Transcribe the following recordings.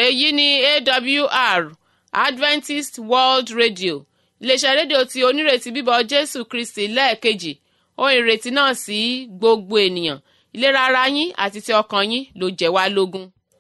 èyí ni awr adventist world radio iléeṣẹ́ rédíò tí onírètí bíbọ̀ jésù kristi lẹ́ẹ̀kejì ohun ìrètí náà sí gbogbo ènìyàn ìlera ara yín àti ti ọkàn yín ló jẹ́ wá lógún.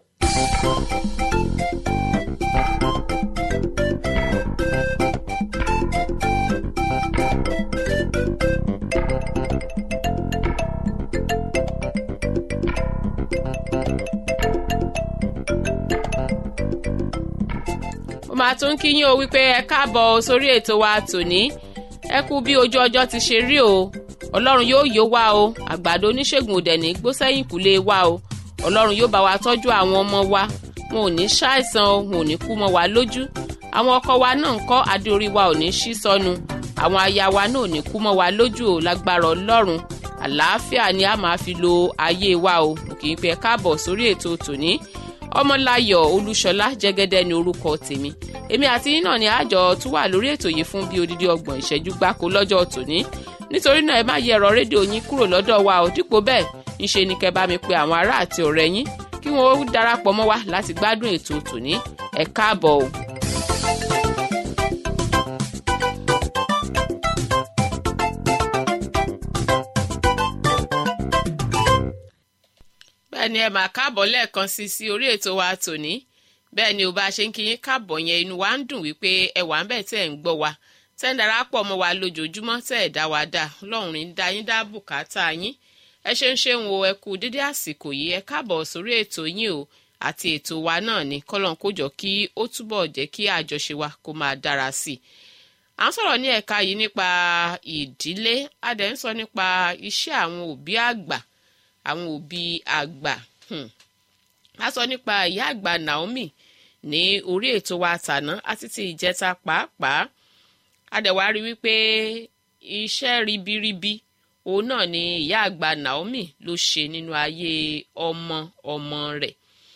mo máa tún kí yín o wípé ẹ káàbọ̀ sórí ètò wa tòní ẹ kú bí ojú ọjọ́ ti ṣe rí o ọlọ́run yóò yó wa o àgbàdo oníṣègùn òdẹ̀ ní gbósẹ́yìn kúlé wa o ọlọ́run yóò bá wa tọ́jú àwọn ọmọ wa wọn ò ní ṣàìsàn o wọn ò ní kú mọ́ wa lójú àwọn ọkọ wa náà ń kọ́ adé orí wa ò ní ṣí sọnù àwọn aya wa náà ò ní kú mọ́ wa lójú o lágbára ọlọ́run àlàáfíà ni a máa fi lo ayé wa o kì í pẹ́ káàbọ̀ sórí ètò tòní ọmọláyọ̀ olúṣọlá jẹ́gẹ́dẹ́ ni orúkọ tèmi èmi àti yín náà ni àjọ tún wà lórí ètò yìí fún bíi odidi ọgbọ̀n ìṣẹ́jú gbáko lọ́jọ́ tòní nítorí náà ẹ má yẹ ẹ̀rọ rédíò yín kúrò lọ́dọ̀ wa ò dípò bẹ́ẹ̀ ńṣe ni kẹ́ bá mi pe àwọn ará àti ọ̀rẹ́ yín kí wọ́n darapọ̀ mọ́ wa láti gbádùn ètò tòní ẹ káàbọ̀ o. bẹ́ẹ̀ ni ẹ máa káàbọ̀ lẹ́ẹ̀kan sí sí orí ètò wa tòní bẹ́ẹ̀ ni ò bá ṣe ń kí yín káàbọ̀ yẹn inú wa ń dùn wípé ẹ wà ń bẹ̀ tẹ́ ẹ̀ ń gbọ́ wa tẹ́ ń darapọ̀ mọ́ wa lójoojúmọ́ tẹ́ ẹ̀ dá wa dá ọlọ́run ń dá yín dá bùkátà yín ẹ ṣe ń ṣe ń wo ẹ kú dédé àsìkò yìí ẹ káàbọ̀ sórí ètò yín o àti ètò wa náà ni kọ́lọ́n kó jọ kí ó túbọ̀ jẹ́ kí àjọṣe wa kó máa dára sí i à ń sọ̀rọ̀ ní ẹ̀ka yìí nípa ìdílé a dẹ̀ ń sọ nípa iṣẹ́ àwọn òbí àgbà àwọn òbí àgbà a sọ nípa ìyá àgbà Naomi ní orí ètò wa tàná àti ti ìjẹta pàápàá a dẹ̀ wá rí wípé iṣẹ́ ribiribi òun náà ni ìyá àgbà Naomi ló ṣe nínú ayé ọmọ ọmọ rẹ̀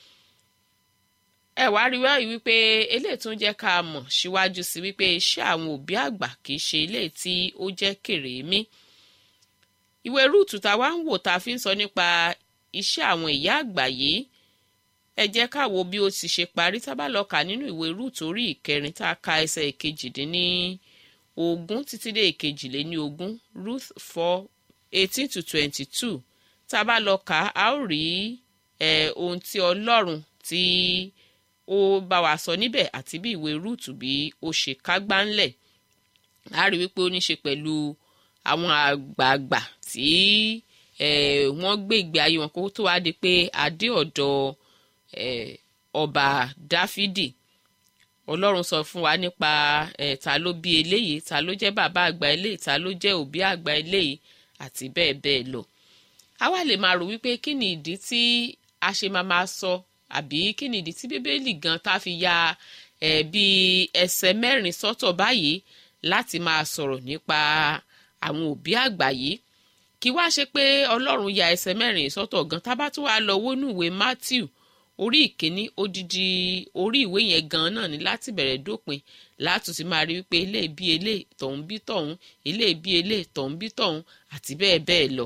ẹ wá rí wáyé wípé eléyìí tún jẹ́ ká mọ̀ síwájú sí wípé iṣẹ́ àwọn òbí àgbà kì í ṣe eléyìí tí ó jẹ́ kèrèmí ìwé rúùtù tá a wá ń wò tá a fi ń sọ nípa iṣẹ́ àwọn ìyá àgbà yìí ẹ jẹ́ ká wo bí ó ti ṣe parí tá a bá lọ kà nínú ìwé rúùtù orí ìkẹrin tá a ka ẹsẹ̀ ìkejìdínní ogún títí dé ìkejìléní ogún ruth four eighteen to twenty two tá a bá lọ kà á ó rí ohun tí ọlọ́run tí ó bá wa sọ níbẹ̀ àti bí ìwé rúùtù bí ó ṣe kágbá ńlẹ̀ á rí wípé ó ní ṣe pẹ̀lú àwọn àgbààgbà tí wọ́n gbé ìgbé ayé wọn kó tó wá di pé adé ọ̀dọ̀ ọba dáfídì ọlọ́run sọ fún wa nípa ta ló bí eléyìí ta ló jẹ́ bàbá àgbà eléyìí ta ló jẹ́ òbí àgbà eléyìí àti bẹ́ẹ̀ bẹ́ẹ̀ lọ. a wá lè máa rò wípé kí ni ìdí tí a ṣe máa máa sọ àbí kí ni ìdí tí bíbélì gan ta fi ya bí ẹsẹ̀ mẹ́rin sọ́tọ̀ báyìí láti máa sọ̀rọ̀ nípa àwọn òbí àgbà yìí kí wá ṣe pé ọlọ́run ya ẹsẹ̀ mẹ́rin sọ́tọ̀ gan tá bá tún wá lọ wọnú ìwé matthew orí ìkíní odidi orí ìwé yẹn gan náà ni láti bẹ̀rẹ̀ dópin látún ti máa rí wípé ilé bí ilé tọ̀hún bí tọ̀hún ilé bí ilé tọ̀hún bí tọ̀hún àti bẹ́ẹ̀ bẹ́ẹ̀ lọ.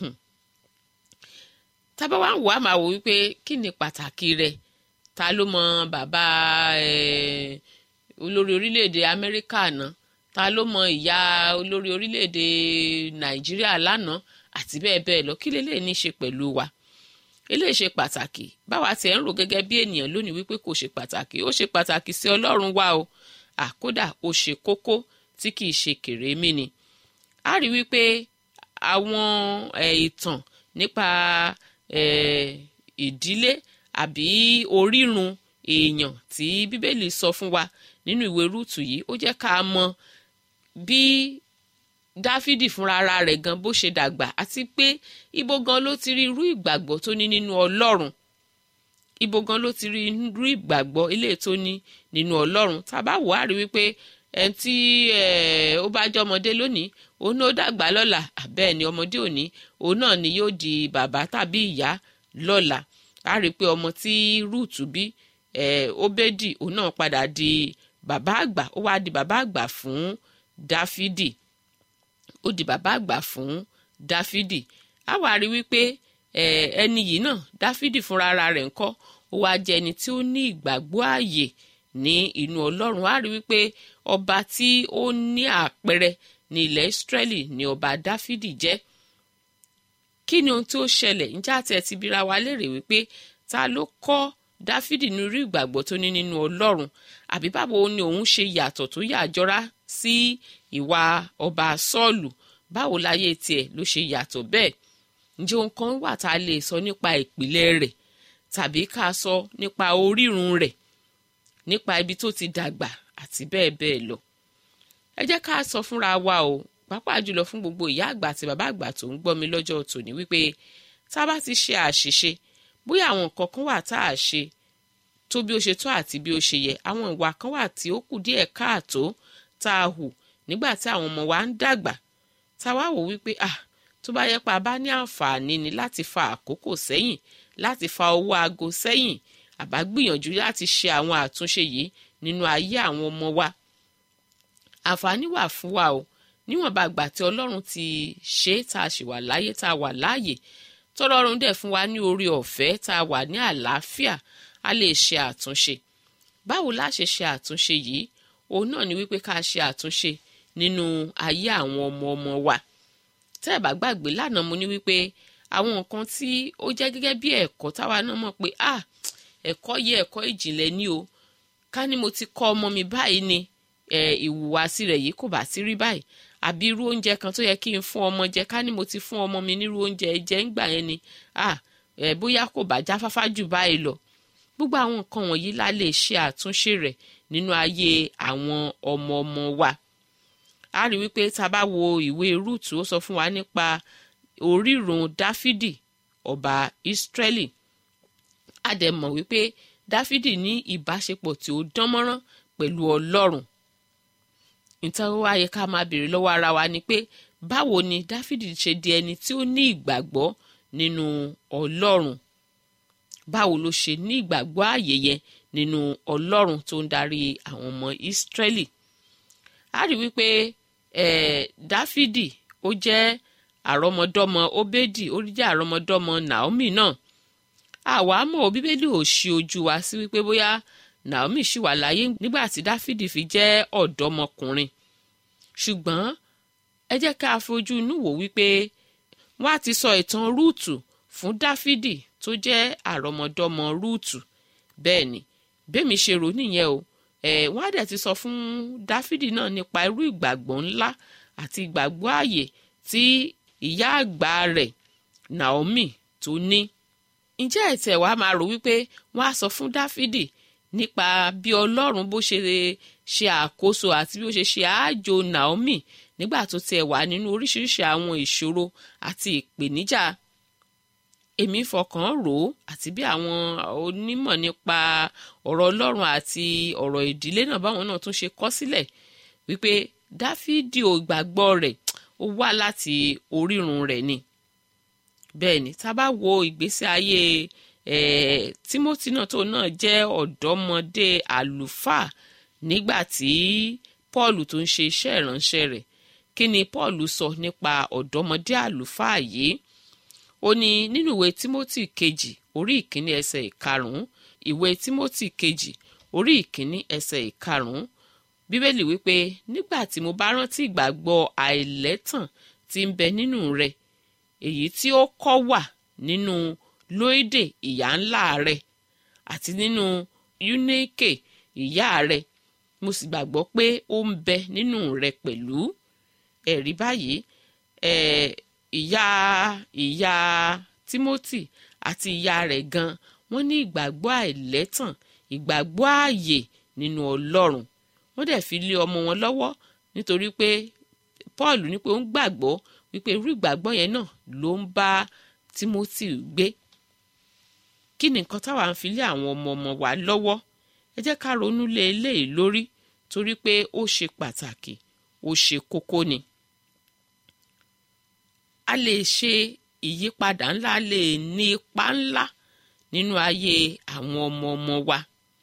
tábà wá ń wò á máa wò wípé kí ni pàtàkì rẹ̀ ta ló mọ bàbá olórí orílẹ̀-èdè amẹ́ríkà náà ta ló mọ ìyá olórí orílẹ̀-èdè nàìjíríà lánàá àti bẹ́ẹ̀ bẹ́ẹ̀ lọ kí lélẹ̀ ní í ṣe pẹ̀lú wa eléyìí ṣe pàtàkì báwa tiẹ̀ ń rò gẹ́gẹ́ bí ènìyàn lónìí wípé kò ṣe pàtàkì ó ṣe pàtàkì sí ọlọ́run wa o àkódà ó ṣe kókó tí kì í ṣe kèrémí ni a rí wípé àwọn ìtàn nípa ìdílé àbí orírun èèyàn tí bíbélì sọ fún wa nínú ìwé rúùtù yìí ó jẹ́ ká mọ̀ bí dáfídì fúnra ara rẹ̀ gan bó ṣe dàgbà àti pé ibo gan ló ti rí irú ìgbàgbọ́ tó ní nínú ọlọ́run ibo gan ló ti rí irú ìgbàgbọ́ ilé tó ní nínú ọlọ́run tàbá wò á rí wípé ẹni tí ó bá jẹ́ ọmọdé lónìí òun náà dàgbà lọ́la bẹ́ẹ̀ ni ọmọdé òní òun náà ni yóò di bàbá tàbí ìyá lọ́la á rí i pé ọmọ tí rúùtù bí óbédì òun náà padà di bàbá àgbà ó wá di bàbá àgbà fún dáfídì ó di bàbá àgbà fún dáfídì á wá rí wípé ẹni yìí náà dáfídì fúnra ara rẹ̀ ńkọ́ ó wá jẹ́ ẹni tí ó ní ìgbàgbọ́ ààyè ní inú ọlọ́run á rí wípé ọba tí ó ní àpẹẹrẹ ní ilẹ̀ Ísírẹ́lì ni ọba Dáfídì jẹ́ kí ni ohun tí ó ṣẹlẹ̀ ǹjẹ́ àti ẹ̀ ti bira wa léèrè wípé ta ló kọ́ Dáfídì ní irú ìgbàgbọ́ tó ní nínú ọlọ́run àbí báwo ni òun ṣe yàtọ̀ tó yàjọra sí ìwà ọba Sọ́ọ̀lù báwo láyé tiẹ̀ ló ṣe yàtọ̀ bẹ́ẹ̀ ǹjẹ́ ohun kan wà tá a lè sọ nípa ìpìlẹ̀ rẹ̀ tàbí ká sọ nípa orírun rẹ̀ nípa ibi tó ti dàgbà àti bẹ́ẹ̀ bẹ́ẹ̀ lọ. ẹ jẹ́ ká sọ fúnra wa o pàápàá jùlọ fún gbogbo ìyá àgbà àti bàbá àgbà tó ń gbọ́ mi lọ́jọ́ tòní wípé tá a bá ti ṣe àṣìṣe bóyá àwọn nǹkan kan wà tá a ṣe tó bí ó ṣe tó àti bí ó ṣe yẹ àwọn ìwà kan wà tí ó kù díẹ̀ káàtó tá a hù nígbà tí àwọn ọmọ wa ń dàgbà tá a wá wò wípé ah tó bá yẹ pa bá ní àǹfààní ni láti fa àkókò sẹ́yìn láti fa owó aago sẹ́yìn àbá gbìyànjú láti ṣe àwọn àtúnṣe yìí nínú ayé àwọn ọmọ wa àǹfààní wà fún wa o níwọ̀nba àgbà tí ọlọ́run ti ṣe tá a ṣì wà láyé tá a wà láàyè tọ́lọ́run dẹ̀ fún wa ní orí ọ̀fẹ́ tá a wà ní àlàáfíà a lè ṣe àtúnṣe báwo la ṣe ṣe àtúnṣe yìí òun náà ni wípé ká ṣe àtúnṣe nínú ayé àwọn ọmọ ọmọ wa tẹ́ ẹ̀ bá gbàgbé lánàá mo ní wípé àwọn nǹkan tí ó jẹ́ gẹ́gẹ́ bí ẹ̀kọ́ táwa náà mọ̀ pé ah ẹ̀kọ́ yẹ ẹ̀kọ́ ìjìnlẹ̀ ni o ká ní mo ti kọ́ ọmọ mi báyìí ni ìhùwàsí rẹ̀ yìí kò bá sí rí báyìí àbí irú oúnjẹ kan tó yẹ kí n fún ọmọ jẹ ká ní mo ti fún ọmọ mi nírú oúnjẹ jẹ ńgbà yẹn ni ah bóyá kò bá jáfáfá jù báyìí lọ gbogbo àwọn nǹkan wọ̀nyí la lè ṣe àtúnṣe rẹ̀ nínú ayé àwọn ọmọ ọmọ wa a rí wípé tá a bá wo ìwé rúùtù ó sọ fún wa nípa orírun dáfídì ọba ìsírẹ́lì a dẹ̀ mọ̀ wípé dáfídì ní ìbáṣepọ̀ tí ó dánmọ́rán pẹ̀lú ọlọ́run nítorí wá yẹ ká máa béèrè lọ́wọ́ ara wa ni pé báwo ni dáfídì ṣe di ẹni tí ó ní ìgbàgbọ́ nínú ọlọ́run báwo ló ṣe ní ìgbàgbọ́ ààyè yẹn nínú ọlọ́run tó ń darí àwọn ọmọ ìsírẹ́lì a rí wípé eh, dáfídì ó jẹ́ àrọ́mọdọ́mọ óbédì ó jẹ́ àrọ́mọdọ́mọ naomi náà àwa mọ̀ bíbélì ò ṣí ojú wa sí wípé bóyá naomi ṣì wà láyé nígbà tí dáfídì fi jẹ́ ọ̀dọ́mọkùnrin ṣùgbọ́n ẹ jẹ́ ká fojú inú wò wípé wọ́n á ti sọ ìtàn rúùtù fún dáfídì tó jẹ́ àrọ́mọdọ́mọ rúùtù bẹ́ẹ̀ ni bẹ́ẹ̀mi ṣe rò nìyẹn o ẹ̀ wọ́n á dẹ̀ ti sọ fún dáfídì náà nípa irú ìgbàgbọ́ ńlá àti ìgbàgbọ́ ààyè tí ìyá àgbà rẹ̀ naomi tó ní ǹjẹ́ ẹ̀tẹ̀ wàá máa rò wípé wọ́n á sọ fún dáfídì nípa bí ọlọ́run bó ṣe ṣe àkóso àti bí ó ṣe ṣe àájò naomi nígbà tó tiẹ̀ wà nínú oríṣiríṣi àwọn ìṣòro àti ìpèníjà èmi fọkàn rò ó àti bí àwọn onímọ̀ nípa ọ̀rọ̀ ọlọ́run àti ọ̀rọ̀ ìdílé náà báwọn náà tún ṣe kọ sílẹ̀ wípé dáfídì ò gbàgbọ́ rẹ̀ ó wá láti orírun rẹ̀ ni bẹ́ẹ̀ ni tá a bá wo ìgbésí ayé eh, timothy náà tó náà jẹ́ ọ̀dọ́mọdé àlùfáà nígbà tí paul tó ń ṣe iṣẹ́ ìránṣẹ́ rẹ̀ kí ni paul sọ nípa ọ̀dọ́mọdé àlùfáà yìí ó ní nínú ìwé timothy kejì orí ìkíní ẹsẹ̀ ìkarùn-ún ìwé timothy kejì orí ìkíní ẹsẹ̀ ìkarùn-ún bíbélì wípé nígbà tí mo bá rántí ìgbàgbọ́ àìlẹ́tàn tí ń bẹ nínú rẹ èyí tí ó kọ́ wà nínú lóídè ìyá ńlá rẹ àti nínú yúnékè ìyá rẹ mo sì gbàgbọ́ pé ó ń bẹ nínú rẹ pẹ̀lú ẹ̀rí báyìí ìyá ìyá timothy àti ìyá rẹ̀ gan wọ́n ní ìgbàgbọ́ àìlẹ́tàn ìgbàgbọ́ ààyè nínú ọlọ́run wọ́n dẹ̀ fi lé ọmọ wọn lọ́wọ́ nítorí pé paul ní pé ó ń gbàgbọ́ wípé irú ìgbàgbọ́ yẹn náà ló ń bá timothy gbé kí ni nǹkan táwa ń fi lé àwọn ọmọ ọmọ wa lọ́wọ́ ẹ jẹ́ ká ronú lé eléyìí lórí torí pé ó ṣe pàtàkì ó ṣe kókó ni a lè ṣe ìyípadà ńlá a lè ní ipa ńlá nínú ayé àwọn ọmọ ọmọ wa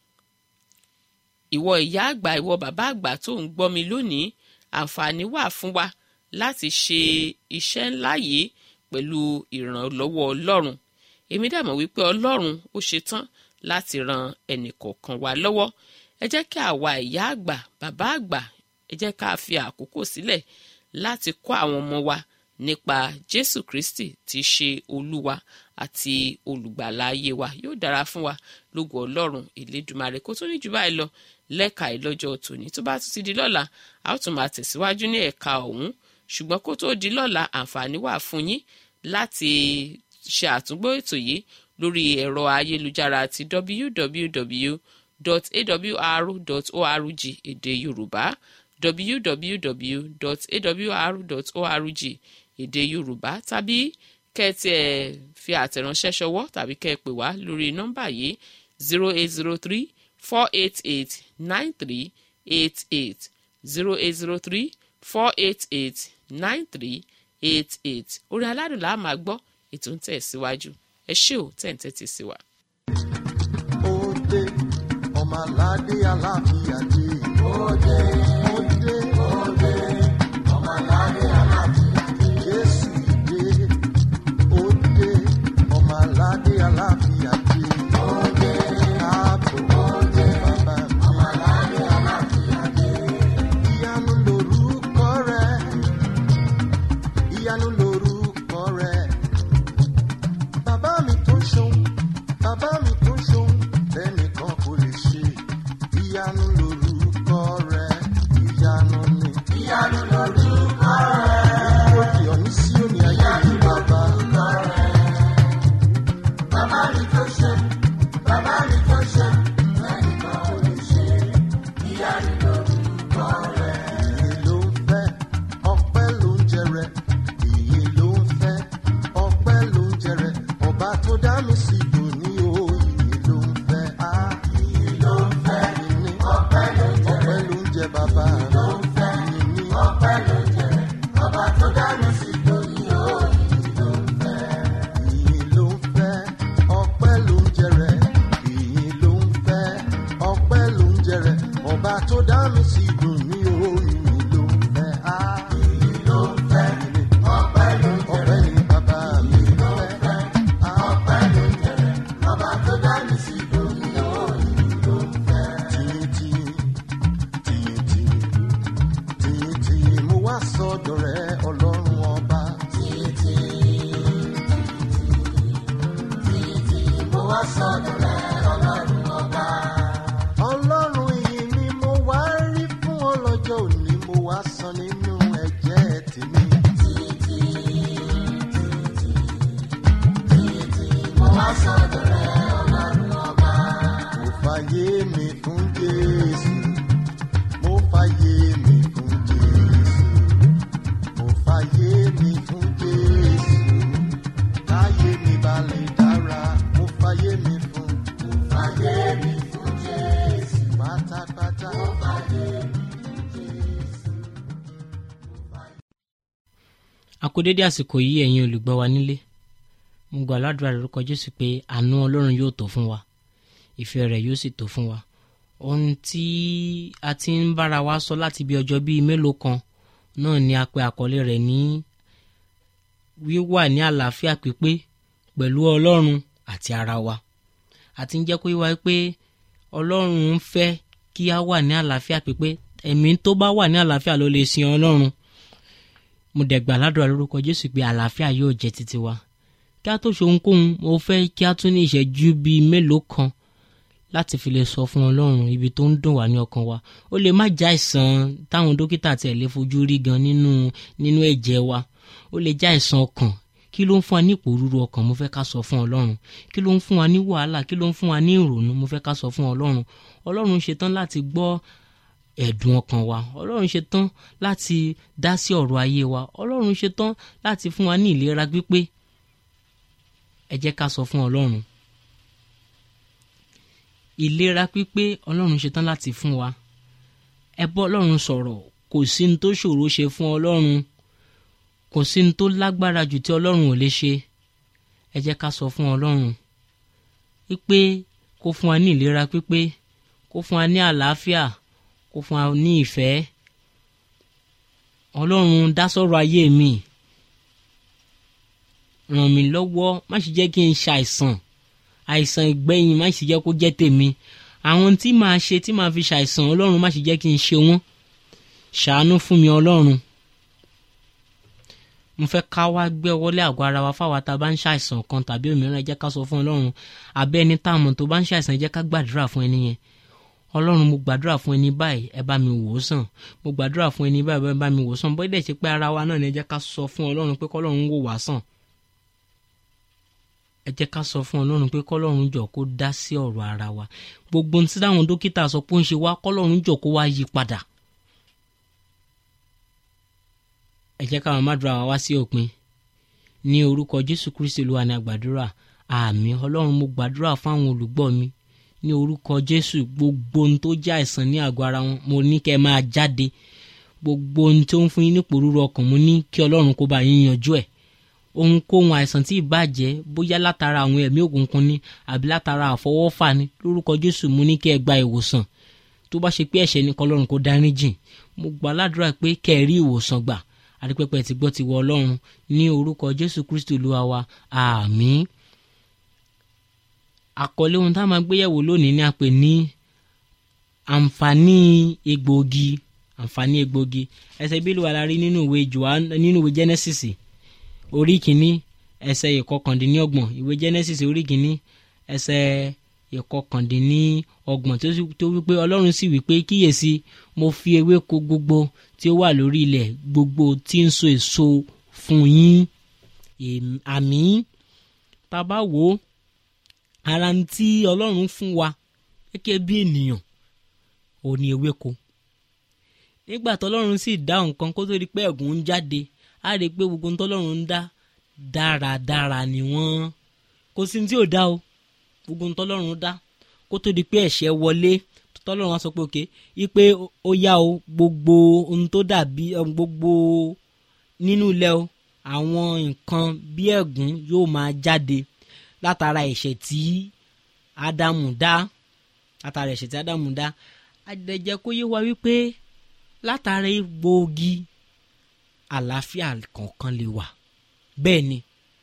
ìwọ ìyá àgbà ìwọ bàbá àgbà tó ń gbọ́ mi lónìí àǹfààní wà fún wa láti ṣe iṣẹ́ ńlá yìí pẹ̀lú ìrànlọ́wọ́ ọlọ́run èmi dàmọ̀ wípé ọlọ́run ó ṣetán láti ran ẹnìkọ̀ọ̀kan wa lọ́wọ́ ẹ jẹ́ kí àwa ìyá àgbà bàbá àgbà ẹ jẹ́ ká fi àkókò sílẹ̀ láti kọ́ àwọn ọmọ wa nípa jésù kristi tí í ṣe olúwa àti olùgbàlà ayé wa yóò dára fún wa lógo ọlọ́run ìlédùmarè kó tó ní jù báyìí lọ lẹ́ka ìlọ́jọ́ tòní tó bá tún ti di lọ́la a ó tún máa tẹ̀síwájú ní ẹ̀ka ọ̀hún ṣùgbọ́n kó tó di lọ́la àǹfààní wà fún yín láti ṣe àtúngbò ètò yìí lórí ẹ̀rọ ayélujára ti www.awr.org èdè yorùbá www.awr.org èdè yorùbá tàbí kẹ́ẹ̀tì ẹ̀ fi àtẹ̀ránṣẹ́ ṣọwọ́ tàbí kẹ́ẹ̀ pè wá lórí nọ́mbà yìí zero eight zero three four eight eight nine three eight eight zero eight zero three four eight eight nine three eight eight orí aládùn la máa gbọ́ ètò ń tẹ̀ síwájú ẹ ṣé ò tẹ̀ ń tẹ́tí sí wa. ó dé ọmọ aládé aláfíà dé. ó dé ó dé ó dé ọmọ aládé aláfíà dé. jésù dé ó dé ọmọ aládé aláfíà dé. ó dé káàbọ̀ ó dé bàbá mi. ọmọ aládé aláfíà dé. ìyanu lorúkọ rẹ̀ ìyanu lorúkọ rẹ̀ bàbá mi tó ń ṣeun bàbá mi tó ń ṣeun lẹ́nìkan kò lè ṣe ìyanu lorúkọ rẹ ìyanu ni. ìyanu lorúkọ rẹ. ó di ọ̀ní sí òní ayé mi bàbá. bàbá mi tó ṣe bàbá mi tó ṣe lẹ́nìkan kò lè ṣe ìyanu lorúkọ rẹ. ìyè ló ń fẹ́ ọpẹ́ ló ń jẹrẹ ìyè ló ń fẹ́ ọpẹ́ ló ń jẹrẹ ọba tó dá mi sí dòní o ìyè ló ń fẹ́ á ìyè ló ń fẹ́ ìní ọpẹ́ ló ń jẹrẹ ọpẹ́ ló ń jẹ bàbá ló ń fẹ́ ìní ọpẹ́ ló ń jẹrẹ ọba tó dá mi sí dòní o ìyè ló ń fẹ́ ìyè ló ń fẹ́ ọpẹ́ ló ń jẹrẹ ìyè ló ń fẹ́ ọpẹ́ ló ń jẹrẹ ọba tó dá mi sí dòní o ìyè ló ń fẹ́ á ìyè ló ń fẹ́ ìní ọpẹ́ ló ń jẹrẹ ọpẹ́ ní bàbá mi ló ń fẹ́ á ọpẹ́ ló ń jẹrẹ ọba tó dá mi sí dòní o ìyè ló ń fẹ́ tìyìntìyìn tìyìntìyìn tìyìntìyìn mo wá sọ́dọ̀ rẹ ọlọ́run ọba tìyìntìyìn tìyìntìyìn mo wá sọ́dọ̀ rẹ ọlọ́run ọba. ọlọ́run yìí ni mo wá rí fún ọlọ́jọ́ òní mo wá san nínú ẹ̀jẹ̀ tèmi. mo wá sọ́dọ̀ rẹ ọlọ́run ọba. mo fàyè mi fún jésù mo fàyè mi fún jésù mo fàyè mi fún jésù káyé mi balẹ̀ dára mo fàyè mi fún mo fàyè mi fún jésù pátápátá mo fàyè mi fún jésù. a kú dédé àsìkò yìí ẹ̀yin olùgbọ́ wa nílé mo gbà ládùúrà lórúkọ jésù pé àánú ọlọ́run yóò tó fún wa ìfẹ́ rẹ̀ yóò sì tó fún wa ohun tí a ti ń bára wa sọ láti bí ọjọ́ bíi mélòó kan náà ni a pe àkọlé rẹ̀ ní wíwà ní àlàáfíà pípé pẹ̀lú ọlọ́run àti ara wa àti ń jẹ́ kó yíwa pé ọlọ́run ń fẹ́ kí a wà ní àlàáfíà pípé ẹ̀mí tó bá wà ní àlàáfíà ló lè sin ọlọ́run mo dẹ̀ gbà ládùúrà lórúkọ jésù pé àlàáfíà yóò jẹ́ títí wa kí a tó ṣe ohunkóhun mo fẹ́ kí a tún ní ìṣẹ́jú bíi mélòó kan láti fi lè sọ fún ọlọ́run ibi tó ń dùn wá ní ọkàn wa ó lè má já ìsàn táwọn dókítà tiẹ̀ lè fojú rí gan nínú nínú ẹ̀jẹ̀ wa ó lè já ìsàn ọkàn kí ló ń fún wa ní ìpòrúru ọkàn mo fẹ́ ká sọ fún ọlọ́run kí ló ń fún wa ní wàhálà kí ló ń fún wa ní ìrònú mo fẹ́ ká sọ fún ọlọ́run ọlọ́run ṣetán láti gbọ́ ẹ̀dùn ọkàn wa ọlọ́run ṣetán láti dá sí ọ̀rọ̀ ayé wa ọlọ́run ṣetán láti fún wa ní ìlera pípé ẹ jẹ́ ká sọ fún ọlọ́run ìlera pípé ọlọ́run ṣetán láti fún wa ẹ bọ́ ọlọ́run sọ̀rọ̀ kò sí ní tó ṣòro ṣe fún ọlọ́run kò sí ní tó lágbára jù tí ọlọ́run ò lè ṣe ẹ jẹ́ ká sọ fún ọlọ́run pípé kó fún wa ní ìlera pípé kó fún wa ní àlàáfíà kó fún wa ní ìfẹ́ ọlọ́run dá sọ̀rọ̀ ayé mi ràn mí lọ́wọ́ má ṣe jẹ́ kí n ṣàìsàn àìsàn ìgbẹ́yìn má sì jẹ́ kó jẹ́ tèmi àwọn tí màá ṣe tí màá fi ṣàìsàn ọlọ́run má sì jẹ́ kí n ṣe wọ́n ṣàánú fún mi ọlọ́run mo fẹ́ ká wá gbé ọwọ́lé àgọ́ ara wa fáwa tá a bá ń ṣàìsàn kan tàbí òmíràn ẹ jẹ́ ká sọ fún ọlọ́run àbẹ́ ẹni tá a mọ̀ tó bá ń ṣàìsàn ẹ jẹ́ ká gbàdúrà fún ẹni yẹn ọlọ́run mo gbàdúrà fún ẹni báyìí ẹ bá mi wò ó sàn mo gbàdúrà fún ẹni báyìí ẹ bá mi wò ó sàn bóyá dẹ̀ ṣe pé ara wa náà ni ẹ jẹ́ ká sọ fún ọlọ́run pé kọ́lọ́run wò wá sàn ẹ jẹ́ ká sọ fún ọlọ́run pé kọ́lọ́run jọ kó dá sí ọ̀rọ̀ ara wa gbogbo ohun tí táwọn dókítà sọ pé ó ń ṣe wá kọ́lọ́run jọ kó wá yí padà ẹ jẹ́ káwọn mádùúrà wa wá sí òpin ní orúkọ jésù kristi olúwa ní àgbàdúrà àmì ọlọ́run mo gbàdúrà fáwọn olùgbọ́ mi ní orúkọ jésù gbogbo ohun tó jẹ́ àìsàn ní àgọ́ ara wọn mo ní kẹ́ ẹ máa jáde gbogbo ohun tó ń fún yín ní pòrúurú ọkàn mo ní kí ọlọ́run kó bá yín yanjú ẹ̀ ohunkóhun àìsàn tí ìbàjẹ́ bóyá látara àwọn ẹ̀mí òkùnkùn ni àbí látara àfọwọ́fà ni lórúkọ jésù mo ní kí ẹ gba ìwòsàn tó bá ṣe pé ẹ̀ṣẹ̀ ní kọlọ́run kó dárí jìn mo gbà ládùúrà pé kẹ́ ẹ rí ìwòsàn gbà àdìpẹ́pẹ́ ti gbọ́ ti wọ ọlọ́run ní orúkọ jésù kristu olúwa wa àmín àkọlé ohun tá a máa gbéyẹ̀wò lónìí ni a pè ní àǹfààní egbòogi àǹfààní egbòogi ẹsẹ̀ bílù wà lárí nínú ìwé johan nínú ìwé genesis orí kìíní ẹsẹ̀ ìkọkàndínlọ́gbọ̀n ìwé genesis orí kìíní ẹsẹ̀ ìkọkàndínlọ́gbọ̀n tó wípé ọlọ́run sì wípé kíyèsí mo fi ewéko gbogbo tí ó wà lórí ilẹ̀ gbogbo tí ń so èso fún yín àmì tá a bá wò ó ara ń tí ọlọ́run fún wa gẹ́gẹ́ bí ènìyàn ò ní ewéko nígbà tọ́lọ́run sì dá nǹkan kó tó di pé ẹ̀gún ń jáde á rí i pé gbogbo tọ́lọ́run ń dá dáradára ni wọ́n kò sí tí ò dá o gbogbo tọ́lọ́run dá kó tó di pé ẹ̀ṣẹ̀ wọlé tọ́lọ́run wá sọ pé òkè ipe ó yá o gbogbo ohun tó dàbí gbogbo nínú ilẹ̀ o àwọn nǹkan bí ẹ̀gún yóò máa jáde látara ẹ̀ṣẹ̀ tí ádámù dá látara ẹ̀ṣẹ̀ tí ádámù dá àdẹ̀jẹ́ kó yé wa wípé látara egbòogi àlàáfíà kọ̀ọ̀kan lè wà bẹ́ẹ̀ ni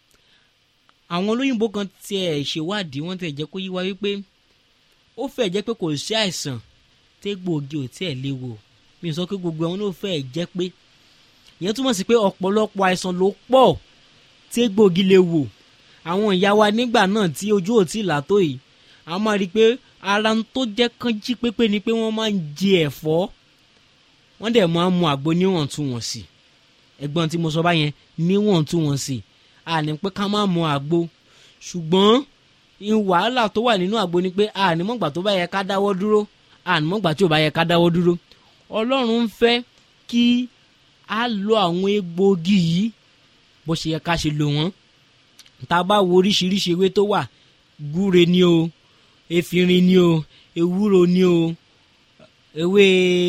àwọn olóyìnbó kan tiẹ̀ ṣèwádìí wọ́n tiẹ̀ jẹ́ kó yé wa wípé ó fẹ́ jẹ́ pé kò sí àìsàn tégbòogi ò tiẹ̀ léwu mi sọ pé gbogbo àwọn náà fẹ́ jẹ́ pé ìyẹn túmọ̀ sí pé ọ̀pọ̀lọpọ̀ àìsàn ló pọ̀ tégbòogi lè wò àwọn ìyá wa nígbà náà tí ojú ò tí là tó yìí a máa rí i pé ara ń tó jẹ́ kán jí pépé ni pé wọ́n máa ń jẹ ẹ̀fọ́ wọ́n dẹ̀ máa ń mu àgbo níwọ̀ntúnwọ̀nsì ẹ̀gbọ́n tí mo sọ báyẹn níwọ̀ntúnwọ̀nsì àní pé ká má mu àgbo ṣùgbọ́n wàhálà tó wà nínú àgbo ni pé àní mọ̀gbà tó bá yẹ ká dáwọ́ dúró àní mọ̀gbà tí ò bá yẹ ká dáwọ́ dúró ọlọ́run ń fẹ́ kí a lo àwọn egbòogi yìí bó ṣe yẹ ká ṣe lò wọ́n tá a bá wo oríṣiríṣi ewé tó wà gúre ni o efinrin ni o ewúro ni o ewé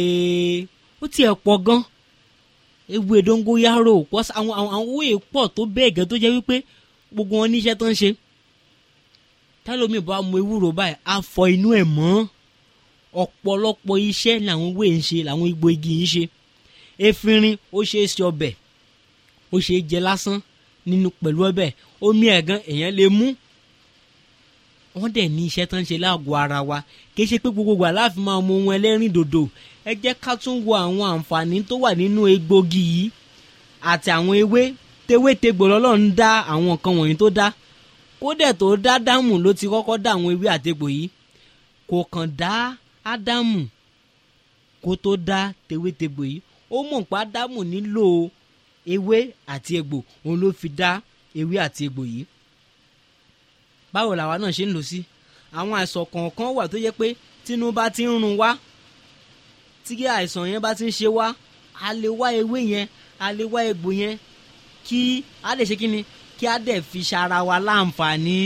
ó tiẹ̀ pọ̀ gan ewé dóngóyárò pọ̀ àwọn àwọn ewé pọ̀ tó bẹ́ẹ̀ gẹ́ tó jẹ́ wípé gbogbo wọn níṣẹ́ tó ń ṣe tálómi bá mu ewúro báyìí á fọ inú ẹ̀ mọ́ ọ̀pọ̀lọpọ̀ iṣẹ́ làwọn ewé ń ṣe làwọn igbó igi ń ṣe efinrin ó ṣe é ṣe ọbẹ̀ ó ṣe é jẹ lásán nínú pẹ̀lú ọbẹ̀ omi ẹ̀gán èèyàn lè mú wọ́n dẹ̀ ní iṣẹ́ tó ń ṣe láàgọ́ ara wa kì í ṣe pé gbogbo aláàfin máa mu ohun ẹlẹ́rìn dòdò ẹ jẹ́ ká tún wo àwọn àǹfààní tó wà nínú egbògi yìí àti àwọn ewé tewétegbò lọ́lọ́run dá àwọn nǹkan wọ̀nyí tó dá kódẹ̀ tó dá ádámù ló ti kọ́kọ́ dá àwọn ewé àtegbò yìí kò kàn dá ádámù kó tó dá tewétegbò yìí ó mọ̀ pé ádámù nílò ewé àti egbò òun ló fi dá ewé àti egbò yìí báwo làwa náà ṣe ń lò sí àwọn àìsàn kọ̀ọ̀kan wà tó yẹ pé tínú bá ti ń run wá tí àìsàn yẹn bá ti ń ṣe wá a lè wá ewé yẹn a lè wá egbò yẹn kí a lè ṣe kí ni kí a dẹ̀ fi ṣara wa láǹfààní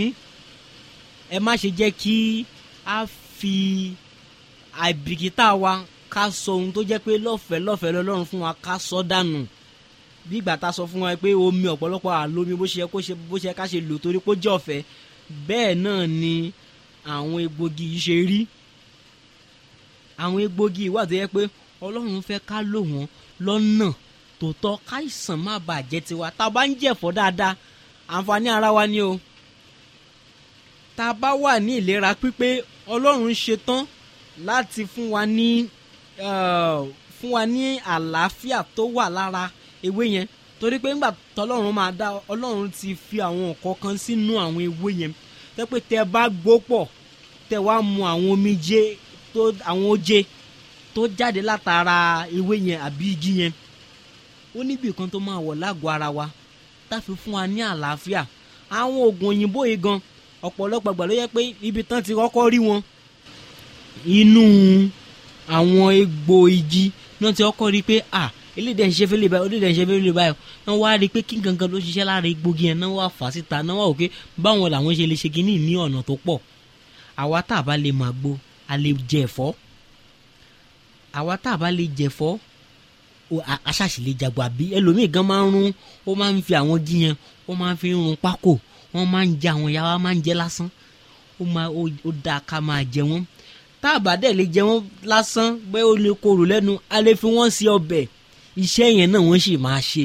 ẹ má ṣe jẹ́ kí a fi àìbìkítà wa ká sọ ohun tó jẹ́ pé lọ́fẹ̀ẹ́ lọ́fẹ̀ẹ́ lọ́lọ́run fún wa ká sọ dànù bí ìgbà tá a sọ fún wa pé omi ọ̀pọ̀lọpọ̀ àlómi bó ṣe yẹ kó ṣe bó ṣe yẹ ká ṣe lò torí kó jẹ́ ọ̀fẹ́ bẹ́ẹ̀ náà ni àwọn egbògi yìí ṣe rí àwọn egbògi wà tó yẹ pé ọlọ́run fẹ́ ká lò wọ́n lọ́nà tó tọ́ káìsàn má bàa jẹ́ tiwa tá a bá ń jẹ̀fọ́ dáadáa àǹfààní ara wa ni o tá a bá wà ní ìlera pípé ọlọ́run ṣetán láti fún wa ní eh, fún wa ní àlàáfíà tó wà lára ewé yẹn torí pé ńgbà tọ́lọ́run máa dá ọlọ́run ti fi àwọn nǹkan kan sínú àwọn ewé yẹn tẹ́ pé tẹ́ bá gbó pọ̀ tẹ́ wá mu àwọn omijé tó àwọn oje tó jáde látara ewé yẹn àbí igi yẹn ó níbi kan tó máa wọ̀ lágọ̀ọ́ ara wa táfi fún wa ní àlàáfíà àwọn oògùn òyìnbó yìí gan ọ̀pọ̀lọpọ̀ gbà ló yẹ pé ibi tán ti kọ́kọ́ rí wọn inú àwọn egbò igi náà ti kọ́kọ́ rí pé à eléyìí ń ṣe fẹ́lẹ́ báyìí eléyìí ń ṣe fẹ́lẹ́ báyìí wọ́n wá rí i pé kí gangan ló ṣiṣẹ́ lára egbògi yẹn náà wà fà síta náà wà òkè báwọn làwọn ṣe lè ṣe kínní ní ọ̀nà tó pọ̀ àwa tá a bá lè máa gbó a lè jẹ ẹ̀fọ́ àwa tá a bá lè jẹ ẹ̀fọ́ o- a- aṣáṣì lè jagbọ àbí ẹlòmíì gan máa ń rún ó máa ń fi àwọn igi yẹn ó máa ń fi rún pákó wọ́n máa ń jẹ àwọn ìyá wa máa ń jẹ lásán ó máa ó ó dáa ká máa jẹ wọ́n tá a bá dẹ̀ lè jẹ wọ́n lásán bẹ́ẹ̀ ó lè korò lẹ́nu a lè fi wọ́n sí ọbẹ̀ iṣẹ́ yẹn náà wọ́n sì máa ṣe.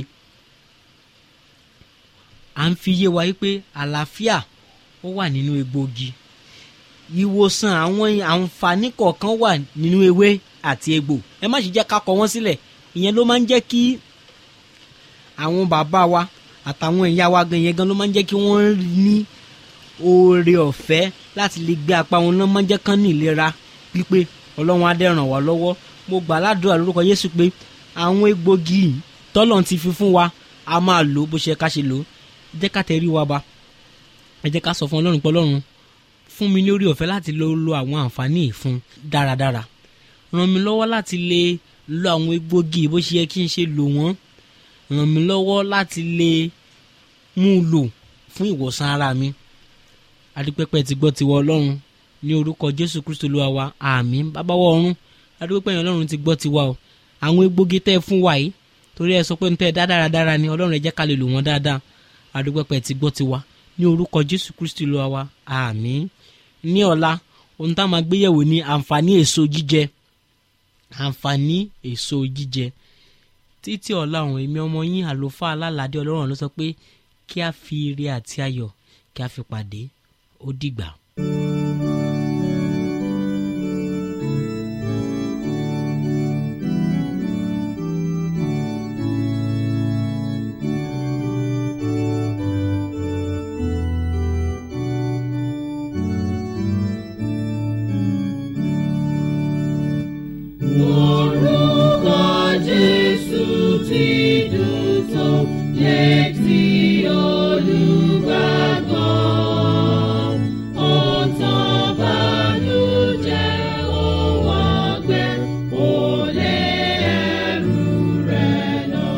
à ń fi yé wa wípé àlàáfíà ó wà nínú egbògi ìwòsàn àwọn àǹfààní kọ̀ọ̀kan wà nínú ewé àti egbò ẹ má sì jẹ́ ká kọ wọ́n sílẹ̀ ìyẹn ló máa ń jẹ́ kí àwọn bàbá wa àtàwọn ìyá wa gan yẹn gan ló máa ń jẹ́ kí wọ́n ní oore ọ̀fẹ́ láti lè gbé apá wọn náà máa ń jẹ́ kán ní ìlera pípé ọlọ́run á dẹ̀ ràn wá lọ́wọ́ mo gbà ládùúrà lórúkọ Jésù pé àwọn egbògi yìí tọ́lọ̀ ti fi fún wa a máa lò ó bó ṣe ká ṣe lò ó ẹ jẹ́ ká tẹrí wa ba ẹ jẹ́ ká sọ fún ọlọ́run pé ọlọ́run fún mi ní orí ọ̀fẹ́ láti lo lo àwọn àǹfààní yìí fún dáradára ràn mí lọ́wọ́ láti lè lo àwọn egbògi bó ṣe yẹ kí n ṣe lò wọ́n ràn mí lọ́wọ́ láti lè mú un lò fún ìwòsàn ara mi adúpẹ́pẹ́ ti gbọ́ tiwọ ọlọ́run ní orúkọ jésù kristu olúwa wa àmín bábáwọ̀ ọ̀run adúpẹ́pẹ́ yẹn ọlọ́run ti gbọ́ tiwa o àwọn egbògi tẹ́ ẹ fún wa yìí torí ẹ sọ pé ní tẹ́ ẹ dá dáradára ni ọlọ́run ẹ jẹ́ ká lè lò wọ́n dáadáa adúpẹ́pẹ́ ti gbọ́ tiwa ní orúkọ jésù kristu olúwa wa àmín ní ọ̀la ohun tá a máa gbéyẹ̀wò ní àǹfààní èso jíjẹ àǹfààní èso jíjẹ títí ọ̀la ọ̀hún èmi ọmọ yín àlùfáà alálàdé ọlọ́run ló sọ pé kí a fi ire àti ayọ̀ kí a fi pàdé ó dìgbà. Orúkọ Jésù ti dùn tó létí olùgbàgbọ́. Ó tán bànújẹ́ òun ọgbẹ́, ó lé ẹrù rẹ̀ lọ.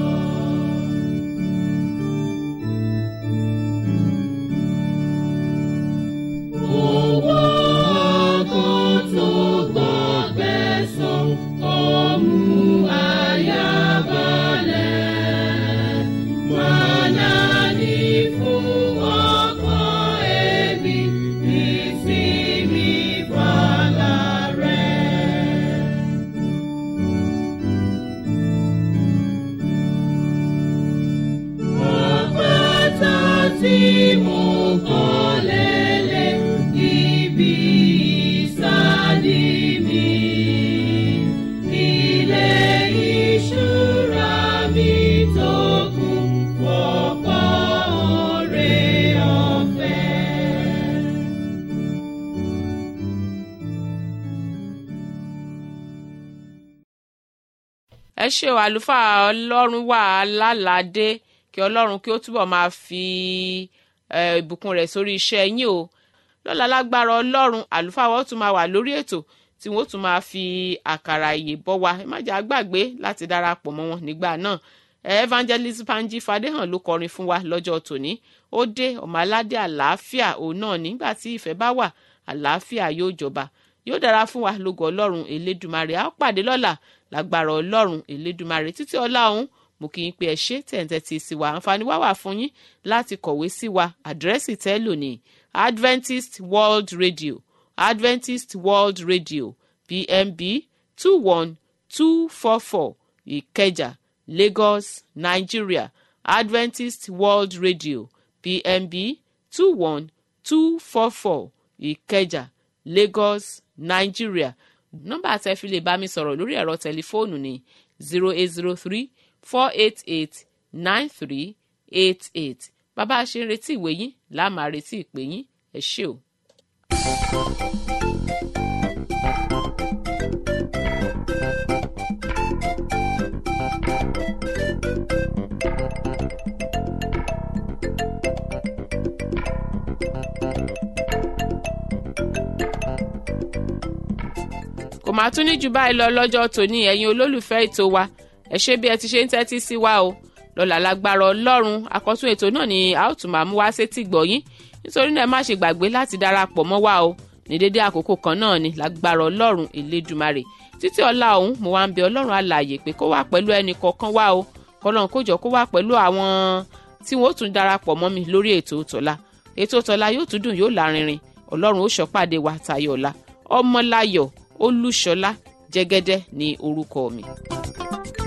Owó ọkàn tó gbọ́gbẹ́ sàn, ó mú àyà balẹ̀. Mọ̀nà ní fún ọkàn ẹbí, ìsinmi fàlà rẹ̀. Àpáta tí mo kọ́ lélẹ̀ ibi ìsádi mi. Ilé ìṣúra mi tó kún fọ́pọ̀ oore ọ̀fẹ́. ẹ ṣe o àlùfáà ọlọ́run wà lálàdé kí ọlọ́run kí ó túbọ̀ máa fi eh, ìbùkún rẹ̀ sórí iṣẹ́ yín o lọ́la lágbára ọlọ́run àlùfáà wọ́n tún máa wà lórí ètò tí wọ́n tún máa fi àkàrà ìyè bọ́ wa ẹ má jà gbàgbé láti darapọ̀ mọ́ wọn nígbà náà evangelist Banji Fadéhàn ló kọrin fún wa lọ́jọ́ tòní ó dé ọmọ aládé àlàáfíà òun náà nígbà tí ìfẹ́ bá wà àlàáfíà yóò jọba yóò dára fún wa lógo ọlọ́run elédùmarè a ó pàdé lọ́la lágbára ọlọ́run elédùmarè títí ọlá ọ̀hún mo kì í pe ẹ ṣé tẹ̀ǹtẹ̀ tí sí wa àǹfààní wá wà fún yín láti kọ̀wé sí wa àdírẹ́sì tẹ́lò ní Adventist World Radio Adventist World Radio PMB two one two four four Ìkẹjà Lagos Nigeria Adventist World Radio PMB two one two four four ìkẹjà lagos nigeria nọ́mbà tẹ́ fi lè bá mi sọ̀rọ̀ lórí ẹ̀rọ tẹlifóònù ní zero eight zero three four eight eight nine three eight eight bàbá a ṣe ń retí ìwé yín láà máa retí ìpè yín ẹ ṣé o. kò máa tún ní jù báyìí lọ lọ́jọ́ tòní ẹ̀yin olólùfẹ́ ètò wa ẹ ṣé bí ẹ ti ṣe ń tẹ́tí sí wa o lọ́la lágbára ọlọ́run àkọ́tún ètò náà ni a ó tún máa mú wá sétí gbọ̀yìn nítorí náà ẹ má ṣe gbàgbé láti darapọ̀ mọ́ wa o ní dédé àkókò kan náà ni lágbára ọlọ́run elédùmarè títí ọ̀la ọ̀hún mo wá ń bẹ ọlọ́run alààyè pé kó wà pẹ̀lú ẹnì kọ̀ọ̀kan wa o kọ́lọ́n kó jọ kó wà pẹ̀lú àwọn tí wọ́n ó tún darapọ̀ mọ́ mi lórí ètò tọ̀la ètò tọ̀la yóò tún dùn yóò lárinrin ọlọ́run ó ṣọ́pàdé wa tayọ̀ ọ̀la ọmọláyọ̀ olúṣọlá jẹ́gẹ́dẹ́ ní orúkọ mi.